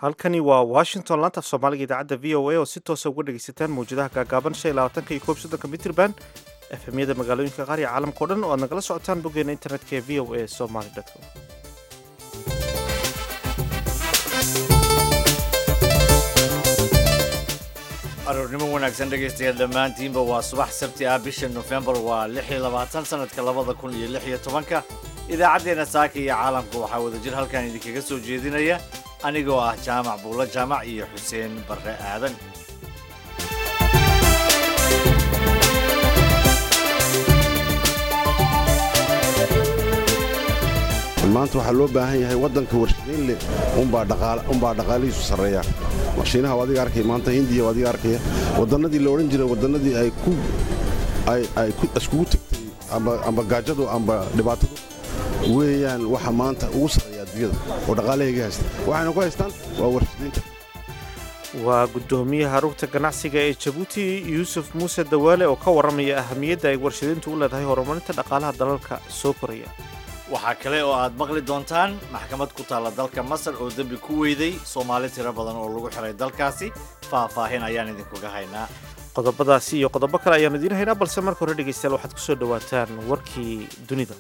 halkani waa washington laanta af soomaaliga idaacadda v o a oo si toosa uga dhegaysataan mawjadaha gaagaaban shan iyo labaatanka iyo koob soddonka mitrban efemyada magaalooyinka qaar iyo caalamka o dhan oo aad nagala socotaan boggeena internetka ee v o a somaly com aroornimo wanaagsan dhegaystayaal dhammaantiinba waa subax sabti ah bisha nofembar waa lix iyo labaatan sanadka labada kun iyo lix iyo tobanka idaacaddeenna saaka iyo caalamka waxaa wadajir halkan idinkaga soo jeedinaya anigoo ah jaamac buulo jaamac iyo xuseen barre aadan maanta waxaa loo baahan yahay waddanka warshadeyn leh unbaa dhaqaalihiisu sarreeya warshiinaha waa adiga arkaya maanta hindiya waa adiga arkaya waddannadii la odhan jiray waddannadii ay iskugu tagtay amba gaajadu amba dhibaatadu weeyaan waxa maanta ugu sarreeya adduunyada oo dhaqaalahayga haysta waxayna ku haystaan waa warshadaynta waa guddoomiyaha rugta ganacsiga ee jabuuti yuusuf muuse dawaale oo ka warramaya ahamiyadda ay warshadayntu u leedahay horumarinta dhaqaalaha dalalka soo koraya waxaa kale oo aad maqli doontaan maxkamad ku taalla dalka masar oo dembi ku weyday soomaali tiro badan oo lagu xiray dalkaasi faahfaahin ayaan idinkuga haynaa qodobadaasi iyo qodobo kale ayaanu idiin haynaa balse marka hore dhegaystayaal waxaad ku soo dhowaataan warkii dunida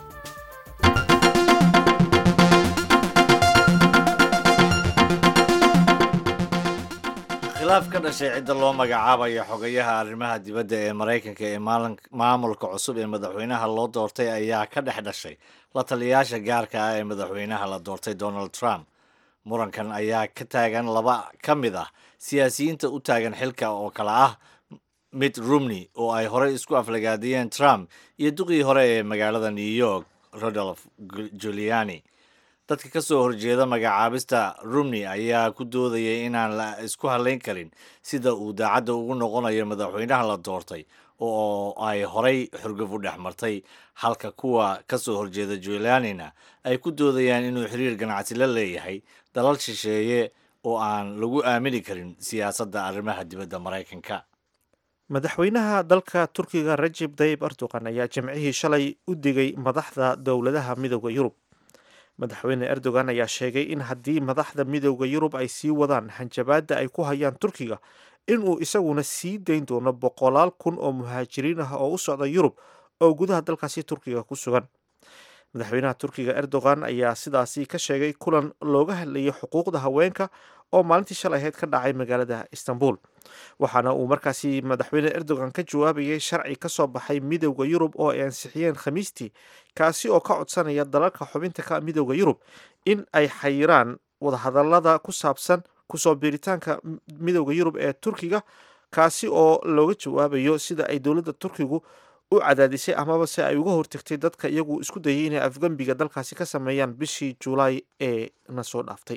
khilaaf ka dhashay cidda loo magacaabaya xogayaha arrimaha dibadda ee maraykanka ee maamulka cusub ee madaxweynaha loo doortay ayaa ka dhex dhashay la taliyayaasha gaarka ah ee madaxweynaha la doortay donald trump murankan ayaa ka taagan laba ka mid ah siyaasiyiinta u taagan xilka oo kale ah mitt rumney oo ay horey isku aflagaadiyeen trump iyo duqii hore ee magaalada new york rodolf juliani dadka ka soo horjeeda magacaabista rumney ayaa ku doodayay inaan la isku halayn karin sida uu daacadda ugu noqonayo madaxweynaha la doortay oo ay horay xurguf u dhex martay halka kuwa ka soo horjeeda julianina ay ku doodayaan inuu xiriir ganacsi la leeyahay dalal shisheeye oo aan lagu aamini karin siyaasadda arrimaha dibadda maraykanka madaxweynaha dalka turkiga rajeb dayib erdogan ayaa jimcihii shalay u digay madaxda dowladaha midooda yurub madaxweyne erdogan ayaa sheegay in haddii madaxda midooda yurub ay sii wadaan hanjabaadda ay ku hayaan turkiga inuu isaguna sii dayn doono boqolaal kun oo muhaajiriin ah oo u socda yurub oo gudaha dalkaasi turkiga ku sugan madaxweynaha turkiga erdogan ayaa sidaasi ka sheegay kulan looga hadlayay xuquuqda haweenka oo maalintii shalay ahayd ka dhacay magaalada istanbul waxaana uu markaasi madaxweyne erdogan ka jawaabayay sharci ka soo baxay midowda yurub oo ay ansixiyeen khamiistii kaasi oo ka codsanaya dalalka xubinta ka midowda yurub in ay xayiraan wadahadalada ku saabsan kusoo biiritaanka midowda yurub ee turkiga kaasi oo looga jawaabayo sida ay dowladda turkigu u cadaadisay amaba se ay uga hortagtay dadka iyagu isku dayay inay afgembiga dalkaasi ka sameeyaan bishii julaay ee na soo dhaaftay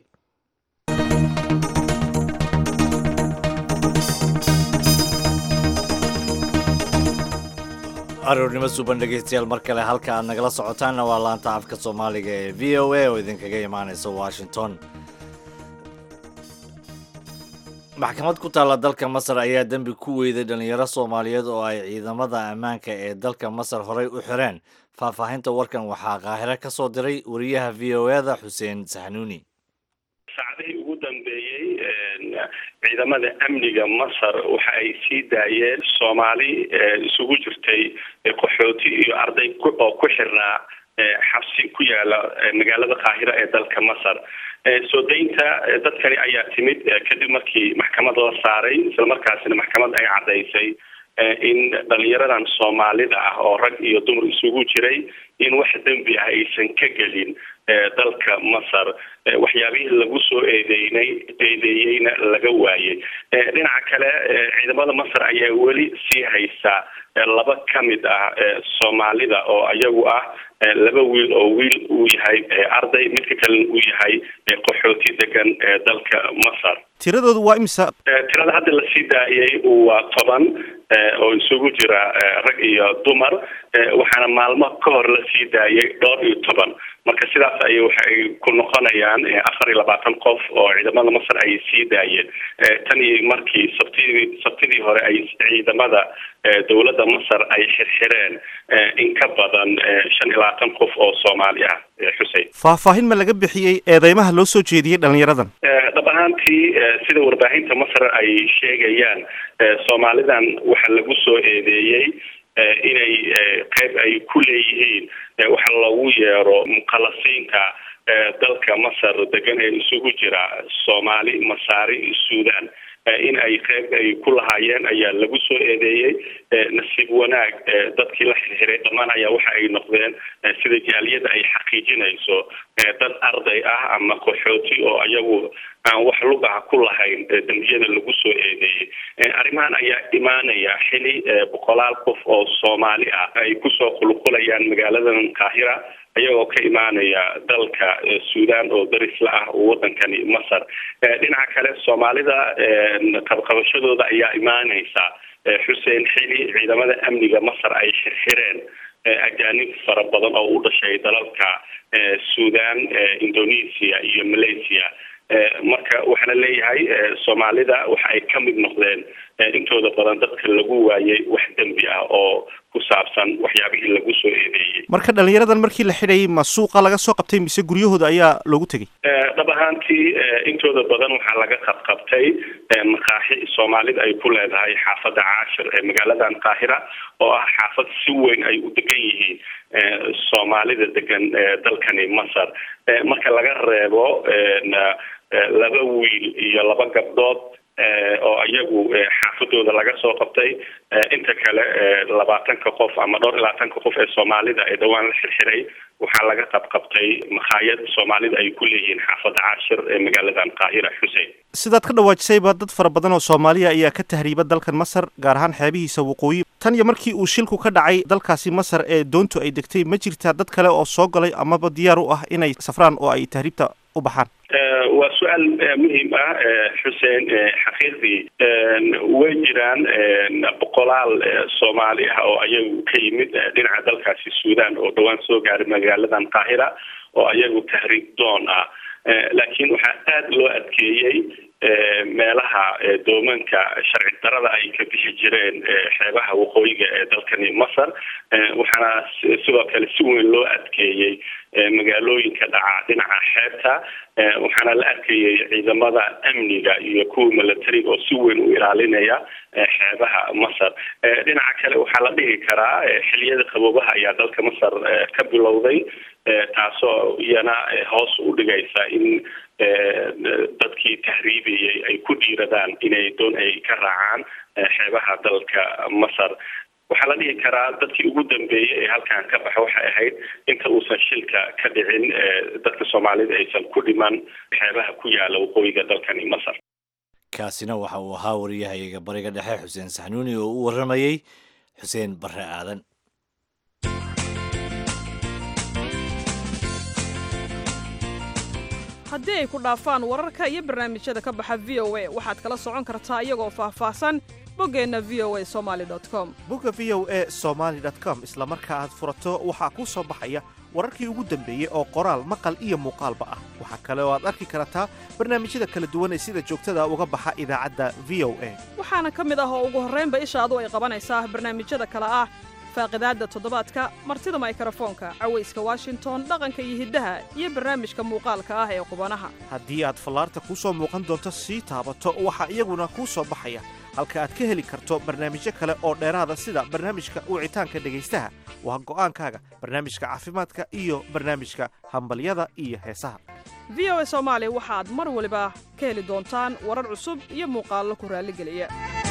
aroornimo suuban dhegaystayaal mar kale halka aad nagala socotaanna waa laanta afka soomaaliga ee v o a oo idinkaga imaanaysa washington maxkamad ku taalla dalka masar ayaa dembi ku weyday dhallinyaro soomaaliyeed oo ay ciidamada ammaanka ee dalka masar horey u xireen faahfaahinta warkan waxaa qaahiro ka soo diray wariyaha v o e da xuseen saxnuuni saacadihii ugu dambeeyey ciidamada amniga masar waxa ay sii daayeen soomaali isugu jirtay qaxooti iyo arday oo ku xirnaa xabsi ku yaala magaalada qaahira ee dalka masar soo daynta dadkani ayaa timid kadib markii maxkamad la saaray islamarkaasina maxkamad ay caddaysay in dhalinyaradan soomaalida ah oo rag iyo dumar isugu jiray in wax dembi ah aysan ka gelin dalka masar waxyaabihii lagu soo eedeynay eedeeyeyna laga waayay dhinaca kale ciidamada masar ayaa weli sii haysaa laba ka mid ah soomaalida oo iyagu ah laba wiil oo wiil uu yahay arday midka kalena uu yahay qaxooti degan dalka masar tiradoodu waa imisa tirada hadda la sii daayay waa toban oo isugu jira rag iyo dumar waxaana maalmo ka hor la sii daayay dhowr iyo toban marka sidaas ay waxay ku noqonayaan afar iyo labaatan qof oo ciidamada masar ay sii daayeen tan iyo markii sabtidii sabtidii hore ay ciidamada dowladda masar ay xirxireen in ka badan shan iyo labaatan qof oo soomaali ah xusein faahfaahin ma laga bixiyey eedeymaha loo soo jeediyey dhalinyaradan dhab ahaantii sida warbaahinta masar ay sheegayaan soomaalidan waxaa lagu soo eedeeyey inay qeyb ay ku leeyihiin waxa lagu yeero mukhalasiinta dalka masar degan ee isugu jira soomaali masaari suudan in ay qeyb ay ku lahaayeen ayaa lagu soo eedeeyey nasiib wanaag dadkii la xirxiray dhammaan ayaa waxa ay noqdeen sida jaaliyada ay xaqiijinayso dad arday ah ama qaxooti oo ayagu aan wax lugaha ku lahayn dembiyada lagu soo eedeeyey arrimahan ayaa imaanaya xili boqolaal qof oo soomaali ah ay kusoo qulqulayaan magaaladan qaahira ayagoo ka imaanaya dalka suudan oo darisla ah oo wadankani masar dhinaca kale soomaalida qabqabashadooda ayaa imaaneysa xuseen xili ciidamada amniga masar ay xirxireen ajaanib fara badan oo u dhashay dalalka suudan indonesia iyo malaysia marka waxaa la leeyahay soomaalida waxa ay ka mid noqdeen intooda badan dadka lagu waayay wax dembi ah oo ku saabsan waxyaabihii lagu soo eedeeyey marka dhalinyaradan markii la xidhayay ma suuqa laga soo qabtay mise guryahooda ayaa loogu tegey dhab ahaantii intooda badan waxaa laga qabqabtay maqaaxi soomaalida ay ku leedahay xaafadda caashir ee magaaladan qaahira oo ah xaafad si weyn ay u degan yihiin soomaalida degan dalkani masar marka laga reebo laba wiil iyo laba gabdhood oo iyagu xaafadooda laga soo qabtay inta kale labaatanka qof ama dhowr iyo labaatanka qof ee soomaalida ee dhawaan la xirxiray waxaa laga qabqabtay makhaayad soomaalida ay ku leeyihiin xaafadda caashir ee magaaladan qaahira xusein sidaad ka dhawaajisayba dad fara badan oo soomaaliya ayaa ka tahriiba dalkan masar gaar ahaan xeebihiisa waqooyi tan iyo markii uu shilku ka dhacay dalkaasi masar ee doontu ay degtay ma jirtaa dad kale oo soo galay amaba diyaar u ah inay safraan oo ay tahriibta u baxaan waa su-aal muhiim ah xuseen xaqiiqdii way jiraan boqolaal soomaali ah oo ayagu ka yimid dhinaca dalkaasi suudan oo dhawaan soo gaaray magaaladan qaahira oo ayagu tahriib doon ah laakiin waxaa aada loo adkeeyey meelaha doomanka sharci darada ay ka bixi jireen xeebaha waqooyiga ee dalkani masar waxaana sidoo kale si weyn loo adkeeyey magaalooyinka dhaca dhinaca xeebta waxaana la arkayay ciidamada amniga iyo kuwa milatariga oo si weyn u ilaalinaya xeebaha masar dhinaca kale waxaa la dhihi karaa xiliyada qaboobaha ayaa dalka masar ka bilowday taasoo iyana hoos u dhigaysa in dadkii tahriibiyey ay ku dhiiradaan inay doon ay ka raacaan xeebaha dalka masar waxaa la dhihi karaa dadkii ugu dambeeyey ee halkan ka baxa waxay ahayd inta uusan shilka ka dhicin dadka soomaalida aysan ku dhiman xeebaha ku yaala waqooyiga dalkani masar kaasina waxa uu ahaa wariyahayaga bariga dhexe xuseen saxnuuni oo u warramayey xuseen barre aadan haddii ay ku dhaafaan wararka iyo barnaamijyada ka baxa v o a waxaad kala socon kartaa iyagoo faahfaahsan boggeenna v o a somali com bogga v o a somaali com isla marka aad furato waxaa kuu soo baxaya wararkii ugu dambeeyey oo qoraal maqal iyo muuqaalba ah waxaa kale oo aad arki kartaa barnaamijyada kala duwan ee sida joogtada uga baxa idaacadda v o a waxaana ka mid ah oo ugu horraynba ishaadu ay qabanaysaa barnaamijyada kale ah faaqidaadda toddobaadka martida maykarafoonka cawayska washington dhaqanka iyo hiddaha iyo barnaamijka muuqaalka ah ee qubanaha haddii aad fallaarta kuu soo muuqan doonto sii taabato waxaa iyaguna kuu soo baxaya halka aad ka heli karto barnaamijyo kale oo dheeraada sida barnaamijka wicitaanka dhegaystaha waa go'aankaaga barnaamijka caafimaadka iyo barnaamijka hambalyada iyo heesaha v o a soomaali waxaad mar waliba ka heli doontaan warar cusub iyo muuqaallo ku raalligeliya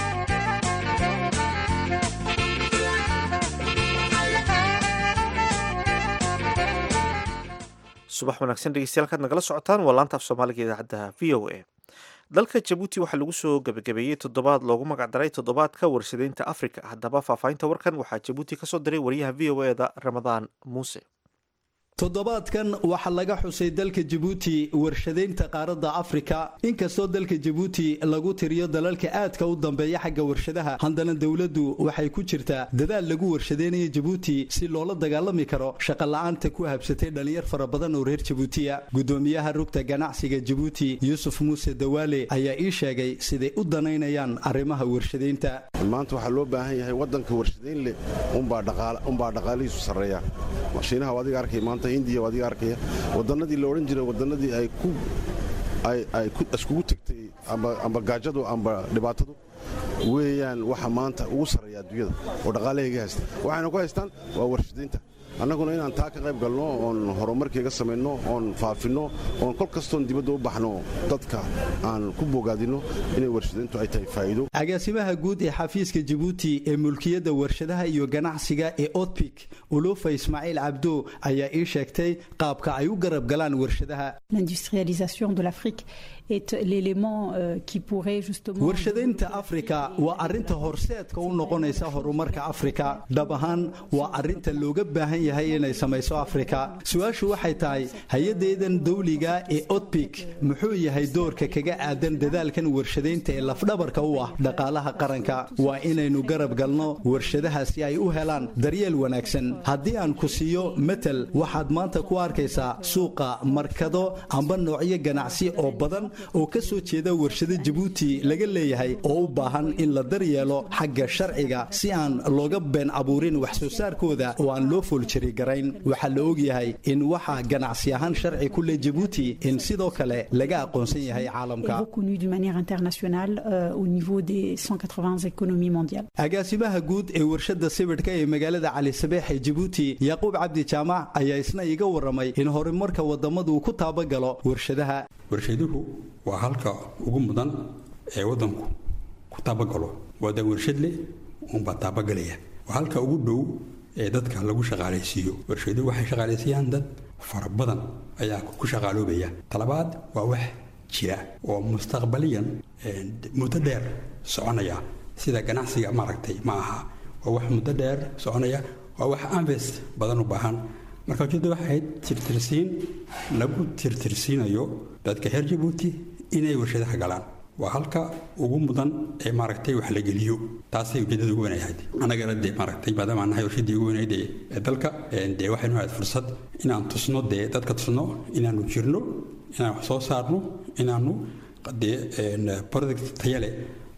subax wanaagsan dhegeystayaal kaad nagala socotaan waa laanta af soomaaliga idaacadda v o a dalka jabuuti waxaa lagu soo gebagabeeyey toddobaad loogu magacdaray toddobaadka warshadaynta afrika haddaba faahfaahinta warkan waxaa jabuuti kasoo diray wariyaha v o eda ramadaan muuse toddobaadkan waxaa laga xusay dalka jabuuti warshadaynta qaaradda afrika inkastoo dalka jabuuti lagu tiriyo dalalka aadka u dambeeya xagga warshadaha haddana dowladdu waxay ku jirtaa dadaal lagu warshadaynayo jabuuti si loola dagaalami karo shaqola'aanta ku habsatay dhallinyar fara badan oo reer jabuutiya gudoomiyaha rugta ganacsiga jabuuti yuusuf muuse dawaale ayaa ii sheegay siday u danaynayaan arrimaha warshadaynta maanta waxaa loo baahan yahay waddanka warshadayn leh unbaa dhaqaalihiisu sarreeya mashiinaha adiga arkay maanta hindiya adiga arkaya wadannadii la odhan jiray wadannadii ay ku ay iskugu tegtay amba gaajadu amba dhibaatadu weeyaan waxa maanta ugu sarreeya adduunyada oo dhaqaalahayga haysta waxayna ku haystaan waa warshadaynta annaguna inaan taa ka qayb galno oon horumarkayga samayno oon faafinno oon kol kastoon dibadda u baxno dadka aan ku bogaadinno inay warshadayntu ay tahay faa'iido agaasimaha guud ee xafiiska jabuuti ee mulkiyadda warshadaha iyo ganacsiga ee otbik ulufa ismaaciil cabdo ayaa ii sheegtay qaabka ay u garab galaan warshadaha warshadaynta afrika waa arinta horseedka u noqonaysa horumarka afrika dhab ahaan waa arinta looga baahan yahay inay samayso afrika su-aashu waxay tahay hay-adeedan dawliga ee otbik muxuu yahay doorka kaga aadan dadaalkan warshadaynta ee lafdhabarka u ah dhaqaalaha qaranka waa inaynu garab galno warshadaha si ay u helaan daryeel wanaagsan haddii aan ku siiyo matal waxaad maanta ku arkaysaa suuqa markado amba noocyo ganacsi oo badan oo ka soo jeeda warshado jabuuti laga leeyahay oo u baahan in la daryeelo xagga sharciga si aan looga been abuurin wax soo saarkooda oo aan loo fooljari garayn waxaa la ogyahay in waxa ganacsi ahaan sharci ku leh jabuuti in sidoo kale laga aqoonsan yahay caalamka agaasimaha guud ee warshada sibidhka ee magaalada cali sabeex ee jabuuti yaquub cabdi jaamac ayaa isna iga waramay in horumarka wadamadu ku taabagalo warshadaha warshaduhu waa halka ugu mudan ee waddanku ku taabagalo waada warshad leh uunbaa taabagalaya waa halka ugu dhow ee dadka lagu shaqaalaysiiyo warshaduhu waxay shaqaalaysiiyaan dad fara badan ayaa ku shaqaaloobaya talabaad waa wax jira oo mustaqbaliyan muddo dheer soconaya sida ganacsiga maaragtay ma aha waa wax muddo dheer soconaya waa wax invest badan u baahan marka ujeedda waxay ahayd tirtirsiin lagu tirtirsiinayo dadka reer jabuuti inay warshadaha galaan waa halka ugu mudan ee maaragtay wax la geliyo taasay ujeedada ugu wanayahayd annagana dee maaragtay maadaama aan nahay warshadii ugu wanayd ee dalka dee waxaynu ahayd fursad inaan tusno dee dadka tusno inaanu jirno inaan wax soo saarno inaanu dee product tayale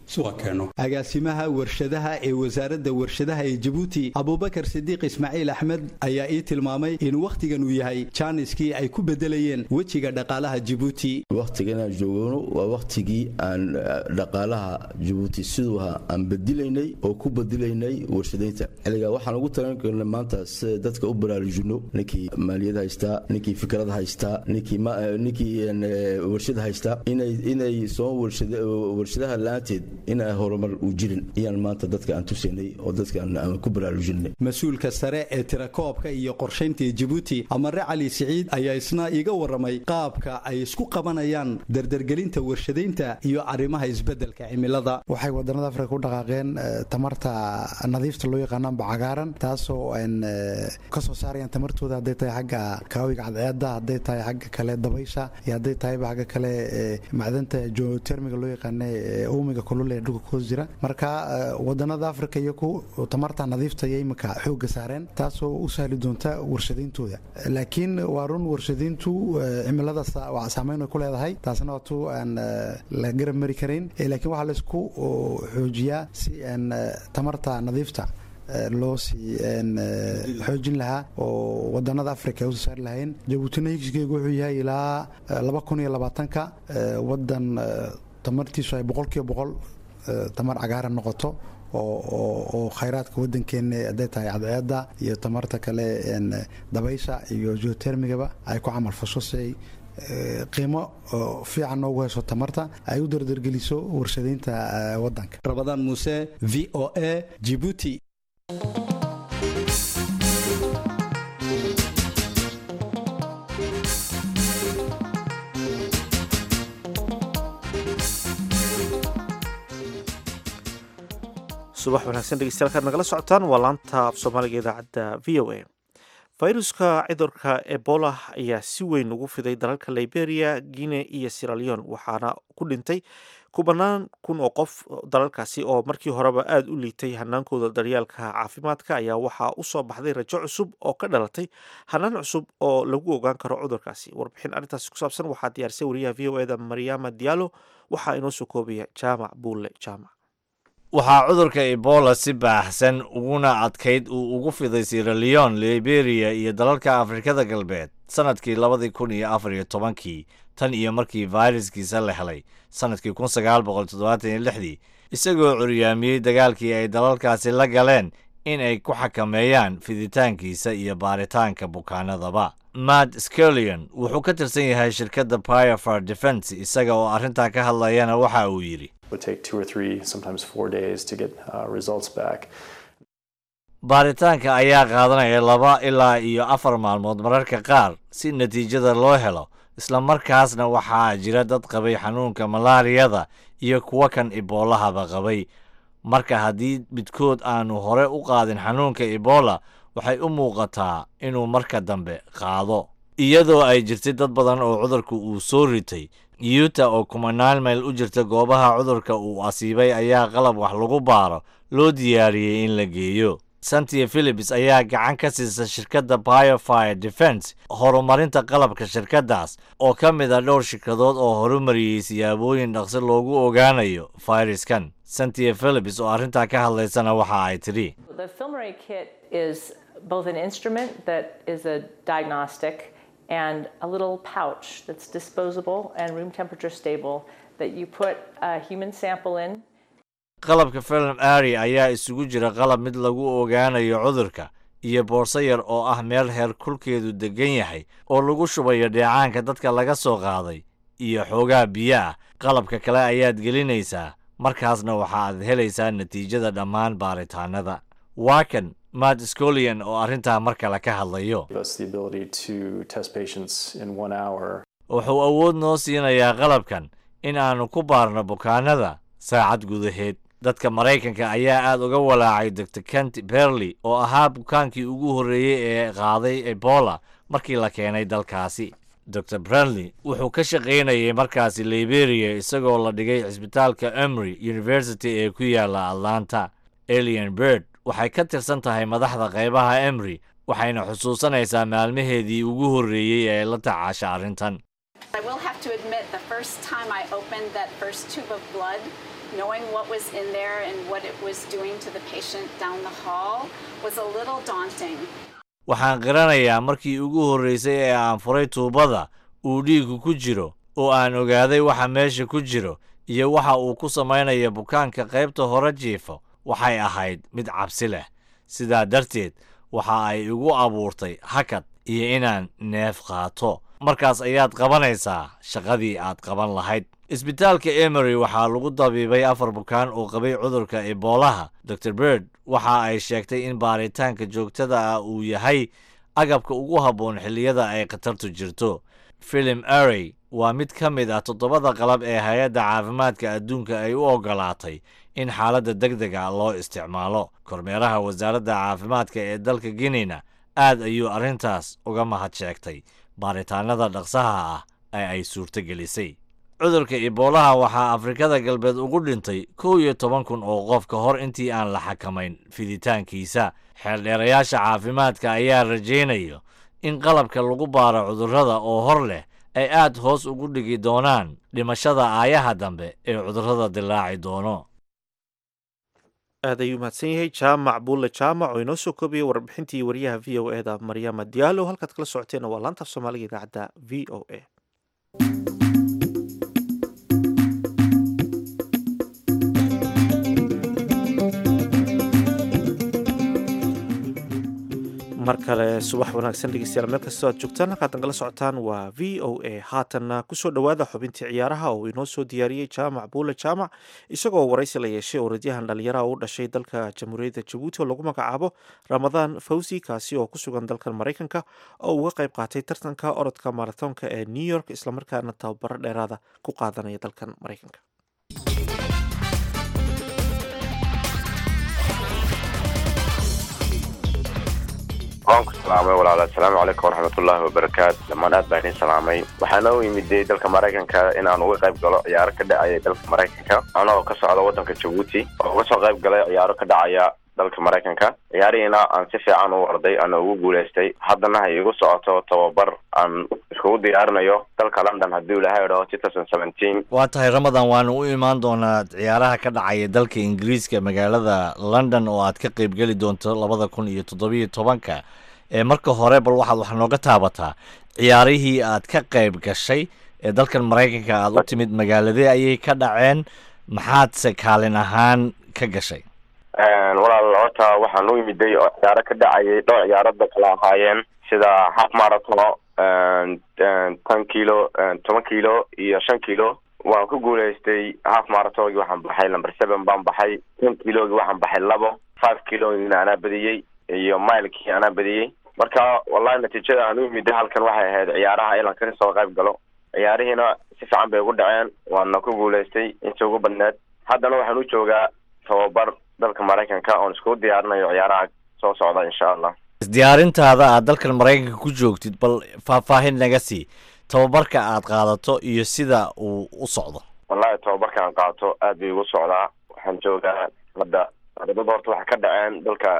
agaasimaha warshadaha ee wasaaradda warshadaha ee jabuuti abubakar sidiiq ismaaciil axmed ayaa ii tilmaamay in wakhtigan uu yahay jaaniskii ay ku bedelayeen wejiga dhaqaalaha jabuuti wakhtiganaan joogano waa wakhtigii aan dhaqaalaha jabuuti siduu ahaa aan bedilaynay oo ku bedilaynay warshadaynta xilligaa waxaan ugu tagan karnay maanta sida dadka u baraarujino ninkii maaliyad haystaa ninkii fikrad haystaa ninkii warshad haystaa inay soo warshadaha la-aanteed inaa horumar uu jirin ayaan maanta dadka aan tusaynay oo dadka aan ku baraarujinay mas-uulka sare ee tirakoobka iyo qorshaynta ee jabuuti amare cali siciid ayaa isna iga waramay qaabka ay isku qabanayaan dardargelinta warshadaynta iyo arrimaha isbeddelka cimilada waxay wadanada afrika u dhaqaaqeen tamarta nadiifta loo yaqaanaanba cagaaran taasoo ka soo saarayaan tamartooda hadday tahay xagga kaawiga cadceedda hadday tahay xagga kale dabaysha iyo hadday tahayba xagga kale macdanta geotermiga loo yaqaana uumiga kulul ee dhulka kuhoos jira marka wadanada afrika iyo ku tamarta nadiifta iyo imika xooga saareen taasoo u sahli doonta warshadayntooda laakiin waa run warshadayntu cimilada saameyn ay ku leedahay taasna waa tu aan la garab mari karayn laakiin waxaa laysku xoojiyaa si aan tamarta nadiifta loo sii xoojin lahaa oo wadanada africa ay usoo saari lahayn jabuutina higsigeygu wuxuu yahay ilaa laba kun iyo labaatanka wadan tamartiisu ay boqolkiiba boqol tamar cagaaran noqoto oo khayraadka wadankeena hadday tahay cadceedda iyo tamarta kale dabaysha iyo geotermigaba ay ku camal fasho si ay qiimo fiican noogu hesho tamarta ay u dardargeliso warshadaynta wadanka rabadaan muuse v o a jibuuti subax wanaagsan dhegeystayaal kaad nagala socotaan waa laanta af soomaaliga idaacadda v o a fayruska cudurka ebola ayaa si weyn ugu fiday dalalka liberia guinea iyo siraleon waxaana ku dhintay kubanaan kun oo qof dalalkaasi oo markii horeba aada u liitay hanaankooda daryaalka caafimaadka ayaa waxaa usoo baxday rajo cusub oo ka dhalatay hanaan cusub oo lagu ogaan karo cudurkaasi warbixin arrintaasi ku saabsan waxaa diyaarisay wariyaha v o eda mariama diallo waxaa inoo soo koobaya jaamac buulle jaamac waxaa cudurka ebola si baaxsan uguna adkayd uu ugu fiday siraleon liberia iyo dalalka afrikada galbeed sannadkii labadii kun iyo afar iyo tobankii tan iyo markii fayraskiisa la helay sannadkii kun sagaal boqol toddobaatan iyo lixdii isagoo curyaamiyey dagaalkii ay dalalkaasi la galeen in ay ku xakameeyaan fiditaankiisa iyo baaritaanka bukaanadaba matt skellion wuxuu ka tirsan yahay shirkadda piofer defense isaga oo arrintaa ka hadlayana waxa uu yidhi would take two or three, sometimes four days to get uh, results back. baaritaanka ayaa qaadanaya laba ilaa iyo afar maalmood mararka qaar si natiijada loo helo isla markaasna waxaa jira dad qabay xanuunka malaariyada iyo kuwa kan iboolahaba qabay marka haddii midkood aanu hore u qaadin xanuunka ebola waxay u muuqataa inuu marka dambe qaado iyadoo ay jirtay dad badan oo cudurka uu soo ritay yuta oo kumanaan mayl u jirta goobaha cudurka uu asiibay ayaa qalab wax lagu baaro loo diyaariyey in la geeyo santia philips ayaa gacan ka siisa shirkadda biofire defense horumarinta qalabka shirkaddaas oo ka mid a dhowr shirkadood oo horumariyey siyaabooyin dhaqsi loogu ogaanayo fayraskan santia philips oo arrintaa ka hadlaysana waxa ay tidhi The Filmary kit is both an instrument that is a diagnostic and a little pouch that's disposable and room temperature stable that you put a human sample in. qalabka film ari ayaa isugu jira qalab mid lagu ogaanayo cudurka iyo boorso yar oo ah meel heer kulkeedu degan yahay oo lagu shubayo dheecaanka dadka laga soo qaaday iyo xoogaa biyo ah qalabka kale ayaad gelinaysaa markaasna waxaaad helaysaa natiijada dhammaan baaritaanada waa kan matt scolian oo arrintaa mar kale ka hadlayo Give us the ability to test patients in one hour. wuxuu awood noo siinayaa qalabkan in aanu ku baarno bukaanada saacad gudaheed dadka maraykanka ayaa aad uga walaacay dr kent berley oo ahaa bukaankii ugu horreeyey ee qaaday ebola markii la keenay dalkaasi dr brandley wuxuu ka shaqaynayay markaasi liberia isagoo la dhigay cisbitaalka emory university ee ku yaala atlanta alien bird waxay ka tirsan tahay madaxda qaybaha emory waxayna xusuusanaysaa maalmaheedii ugu horreeyey ee la tacaasha arrintan I will have to admit, the first time I opened that first tube of blood, knowing what was in there and what it was doing to the patient down the hall was a little daunting. waxaan qiranayaa markii ugu horraysay ee aan furay tuubada uu dhiiggu ku jiro oo aan ogaaday waxa meesha ku jiro iyo waxa uu ku samaynayo bukaanka qaybta hore jiifo waxay ahayd mid cabsi leh sidaa darteed waxa ay igu abuurtay hakad iyo inaan neef qaato markaas ayaad qabanaysaa shaqadii aad qaban lahayd isbitaalka emory waxaa lagu dabiibay afar bukaan oo qabay cudurka eboolaha dor bird waxa ay sheegtay in baaritaanka joogtada ah uu yahay agabka ugu habboon xilliyada ay khatartu jirto filim arey waa mid ka mid ah toddobada qalab ee hay-adda caafimaadka adduunka ay u oggolaatay in xaaladda deg dega loo isticmaalo kormeeraha wasaaradda caafimaadka ee dalka guineyna aad ayuu arrintaas uga mahad sheegtay baaritaanada dhaqsaha ah ee ay suurto gelisay cudurka eboolaha waxaa afrikada galbeed ugu dhintay kow iyo toban kun oo qof ka hor intii aan la xakamayn fiditaankiisa xeeldheerayaasha caafimaadka ayaa rajaynayo in qalabka lagu baaro cudurrada oo hor leh ay aad hoos ugu dhigi doonaan dhimashada aayaha dambe ee cudurrada dilaaci doono aad ayuu mahadsan yahay jaamac buulle jaamac oo inoo soo koobiyey warbixintii wariyaha v o eda maryama diyaalo halkaad kala socoteena waa laanta af soomaaliga idaacadda v o a mar kale subax wanaagsan dhegeystayaal meel kastoo aad joogtaan halkaad nagala socotaan waa v o a haatanna kusoo dhowaada xubintii ciyaaraha oo inoo soo diyaariyey jaamac buule jaamac isagoo waraysi la yeeshay orodyahan dhalinyaraha u dhashay dalka jamhuuriyadda jabuuti oo lagu magacaabo ramadaan fawsi kaasi oo ku sugan dalkan maraykanka oo uga qayb qaatay tartanka orodka maratoonka ee new york islamarkaana tababaro dheeraada ku qaadanaya dalkan maraykanka waan ku salaamay walaal assalaamu calaykum waraxmatullaahi wabarakaatu dhammaan aad baan idiin salaamay waxaana u imiday dalka maraykanka inaan uga qayb galo ciyaaro ka dhacaya dalka maraykanka anagoo ka socda waddanka jabuuti oo uga soo qayb galay ciyaaro ka dhacaya dalka maraykanka ciyaarihiina aan si fiican u orday ana ugu guulaystay haddana hay igu socoto tababar aan iskugu diyaarinayo dalka london haddii ilahay idhaho two thousand seventeen waa tahay ramadan waanu u imaan doonaa ciyaaraha ka dhacaya dalka ingiriiska magaalada london oo aad ka qaybgeli doonto labada kun iyo toddobiyo tobanka ee marka hore bal waxaad wax nooga taabataa ciyaarihii aad ka qayb gashay ee dalkan maraykanka aad u timid magaaladee ayay ka dhaceen maxaadse kaalin ahaan ka gashay walaal horta waxaan u imiday oo ciyaaro ka dhacayay dhowr ciyaarada kala ahaayeen sida half marathon tan kilo toban kilo iyo shan kilo waan ku guulaystay half marathongi waxaan baxay number seven baan baxay ten kilogi waxaan baxay labo five kilogina anaa badiyey iyo milekii anaa badiyey marka wallahi natiijada aan u imiday halkan waxay ahayd ciyaaraha ilan kaga soo qayb galo ciyaarihiina si fiican bay ugu dhaceen waana ku guulaystay inta ugu badneed haddana waxaan u joogaa tababar dalka maraykanka oon iskugu diyaarinayo ciyaaraha soo socda insha allah isdiyaarintaada aad dalkan maraykanka ku joogtid bal faahfaahin naga sii tababarka aad qaadato iyo sida uu u socdo wallahi tababarka aan qaato aad bay igu socdaa waxaan joogaa hadda ardada horta waxay ka dhaceen dalka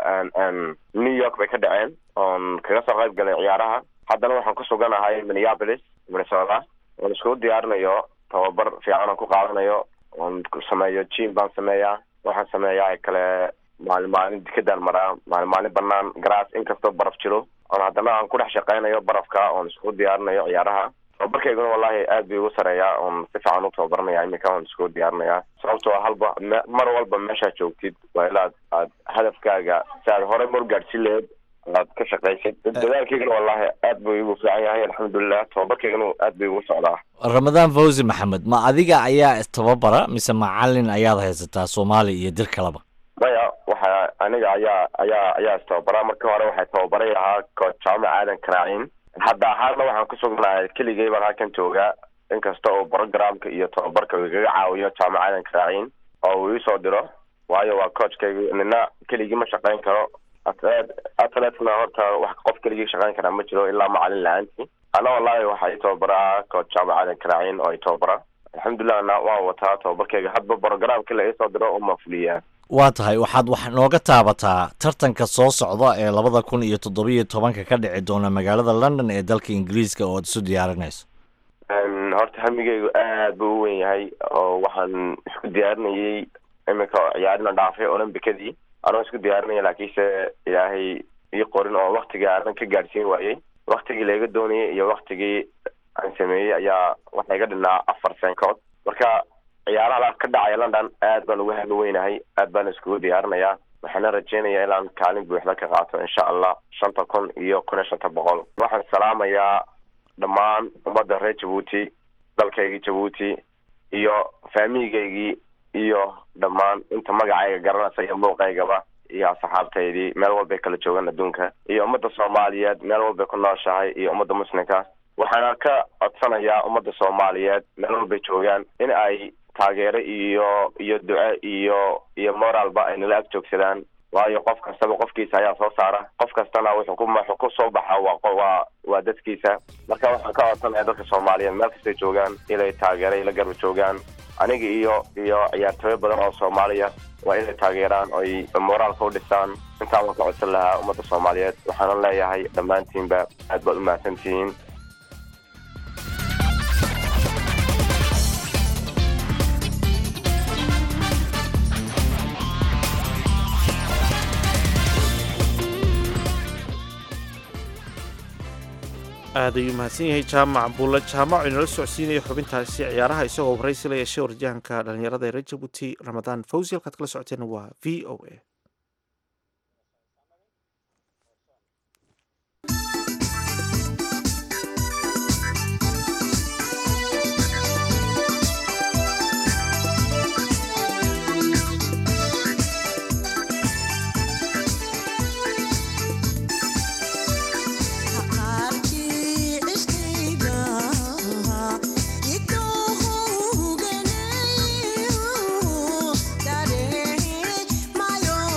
new york bay ka dhaceen oon kaga soo qayb galay ciyaaraha haddana waxaan ku suganahay minneapolis minnesota oon iskugu diyaarinayo tababar fiican aan ku qaadanayo oon sameeyo jim baan sameeyaa waxaan sameeyaa kale maalin maalin dikadaan maraa maalin maalin banaan garaas inkastoo baraf jiro oon haddana aan ku dhex shaqeynayo barafka oon iskugu diyaarinayo ciyaaraha tababarkayguna wallahi aad bay igu sareeyaa oon si fiican u tababaranaya iminka oon iskugu diyaarinayaa sababtoo halba mar walba meeshaad joogtid waa ilaad aad hadafkaaga si aad hore mar gaadhsin laheed aad ka shaqaysid dadaalkaygana wallahi aad buu igu fiican yahay alxamdulilah tababarkaygana aad bay igu socdaa ramadaan fawzi maxamed ma adiga ayaa istababara mise macalin ayaad haysataa soomaali iyo dir kaleba maya waxa aniga ayaa ayaa ayaa istababara marka hore waxay tababaray ahaa coach jaamac aadan karaaciin hadda ahaana waxaan ku sugnahay keligay baan halkan joogaa inkasta oo programka iyo tababarka uu igaga caawiyo jaamac aadan karaaciin oo uu iisoo diro waayo waa coachkayga nina keligii ma shaqeyn karo atlet atletna horta wax qof keligii shaqeyn karaa ma jiro ilaa macalin la-aantii ana wallahi waxaa ii tababaraa coach jaamac aadan karaaciin oo i tababara alxamdulilah na waan wataa tababarkayga hadba programkii la iisoo diro uma fuliyaa waa tahay waxaad wax nooga taabataa tartanka soo socda ee labada kun iyo toddobiyo tobanka ka dhici doona magaalada london ee dalka ingiriiska oo ad isu diyaarinayso horta hamigeygu aad buu u weyn yahay oo waxaan isku diyaarinayay iminka ciyaarina dhaafay olombicadii anoo isku diyaarinaya laakiinse ilaahay ii qorin oo waktigii aanan ka gaadhsiin waayey waktigii laiga doonayay iyo waktigii aan sameeyey ayaa waxaa iga dhinaa afar senkood marka ciyaaraha ka dhacaya london aad baan uga hami weynahay aad baan iskugu diyaarinayaa waxaana rajeynayaa inaan kaalin buuxda ka qaato insha allah shanta kun iyo kun iyo shanta boqol waxaan salaamayaa dhammaan ummadda reer jabuuti dalkaygii jabuuti iyo faamiigaygii iyo dhammaan inta magacayga garanaysa iyo muuqaygaba iyo asxaabtaydii meel walbay kala joogaan adduunka iyo ummadda soomaaliyeed meel walbay ku nooshahay iyo ummadda muslimka waxaana ka codsanayaa ummadda soomaaliyeed meel walbay joogaan in ay taageero iyo iyo duce iyo iyo moralba ay nala ag joogsadaan waayo qof kastaba qofkiisa ayaa soo saara qof kastana wuxuu ku wuxuu ku soo baxa waa waa waa dadkiisa marka waxaan ka codsanaya dadka soomaaliyeed meel kastay joogaan inay taageero ila garba joogaan aniga iyo iyo ciyaartooyo badan oo soomaaliya waa inay taageeraan oy moraalka u dhisaan intaan waan ka codsan lahaa ummadda soomaaliyeed waxaana leeyahay dhammaantiinba aad baad u mahadsantihiin aad ayuu mahadsan yahay jaamac buulle jaamac oo inala socodsiinaya xubintaasi ciyaaraha isagoo waraysi la yeeshay warjahanka dhalinyarada ee reer jabuuti ramadaan fawsi halkaad kala socoteena waa v o a Mayo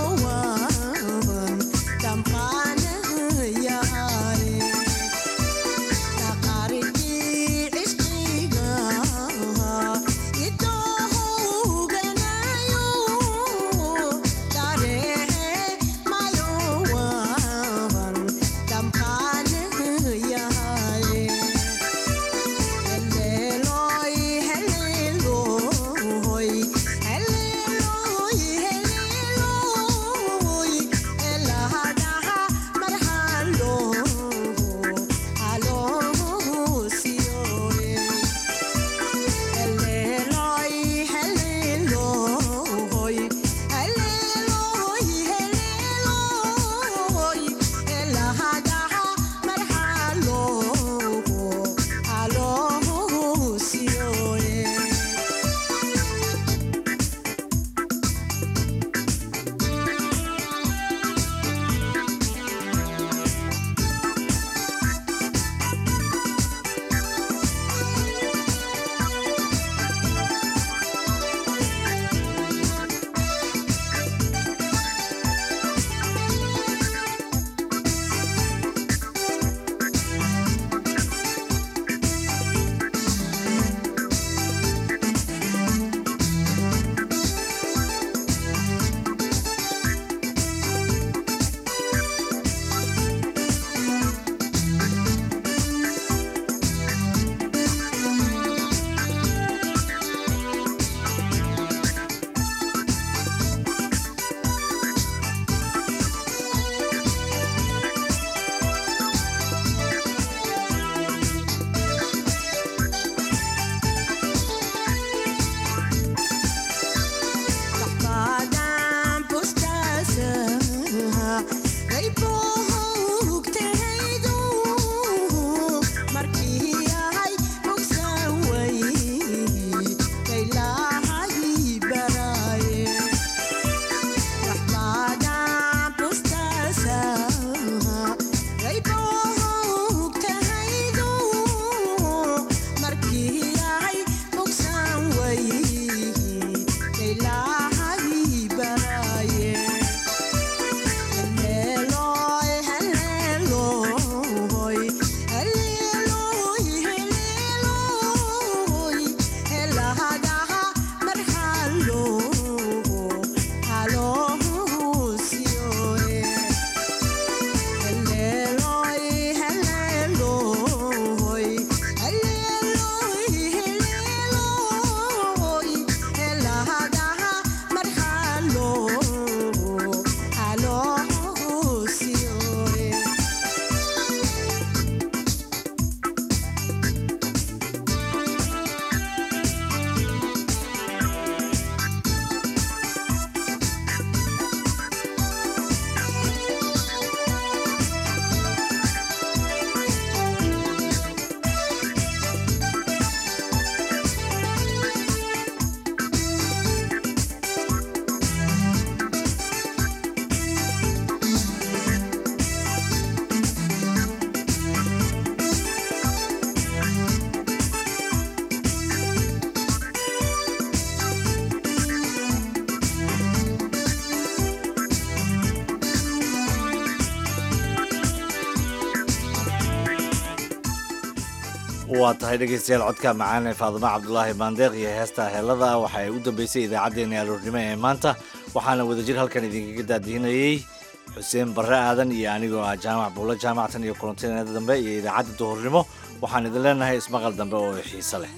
waa tahay dhegaystayaal codka macaan ee faadimo cabdulaahi baandeeq iyo heesta heelada waxa ay u dambeysay idaacaddeenna aroornimo ee maanta waxaana wadajir halkan idinkaga daadihinayey xuseen barre aadan iyo anigoo ah jaamac buulo jaamactan iyo kulantineeda dambe iyo idaacadda duhurnimo waxaan idin leenahay ismaqal dambe oo xiise leh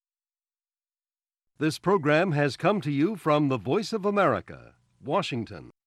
This program has come to you from the Voice of America, Washington.